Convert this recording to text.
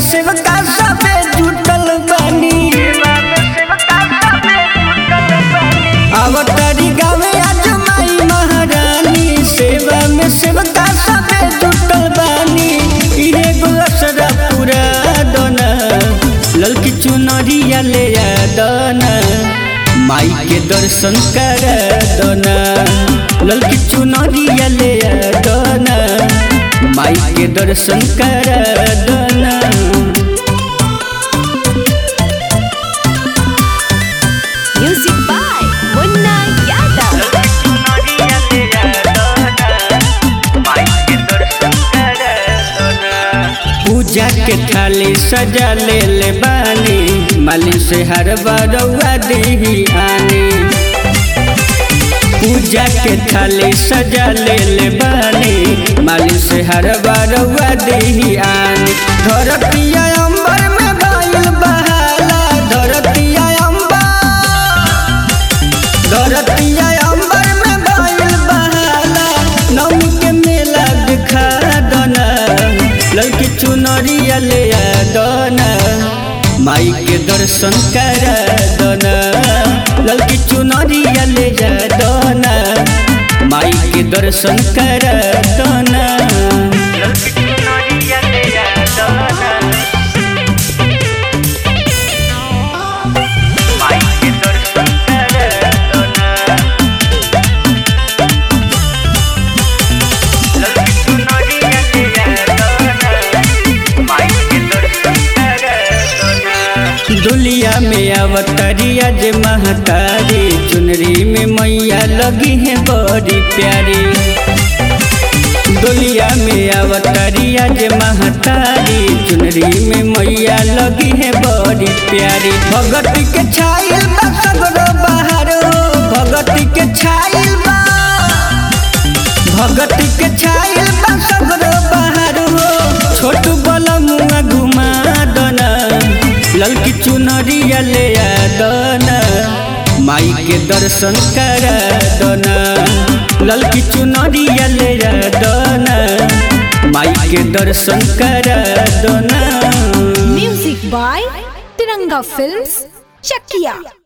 सेवका सबे जुटल बानी अवतारी गावे आज माई महारानी सेवा में सेवका सबे जुटल बानी इहे गुलसरा पूरा दोना ललकी चुनरिया ले आ दोना माई के दर्शन कर दोना ललकी चुनरिया ले आ दोना माई के दर्शन कर दोना Music by Munna Yadav. पूजा के थाली सजा ले ले बानी माली से हर बरौआ देही आनी पूजा के थाली सजा ले ले बानी माली से हर बरौआ देही आनी धरतिया अंबर में बाइल बहाला धरतिया अंबर धरतिया अंबर में बाइल बहाला नम के मेला दिखा दना लड़की चुनरिया ले आ दना माई के दर्शन कर दना लड़की चुनरिया ले जा दना माई के दर्शन कर दना दुलिया में अवतरिया जे महतारी चुनरी में मैया लगी है बड़ी प्यारी दुलिया में अवतरिया जे महतारी चुनरी में मैया लगी है बड़ी प्यारी भगती के छाइल बा सगरो बहारो भगती के छाइल बा भगती के छाइल बा सगरो बहारो छोटू बलमुआ घुमा दना ललकी चुनरिया ले आ दना माई के दर्शन कर दना ललकी चुनरिया ले आ दना माई के दर्शन कर दना Music by Tiranga Films, Chakia.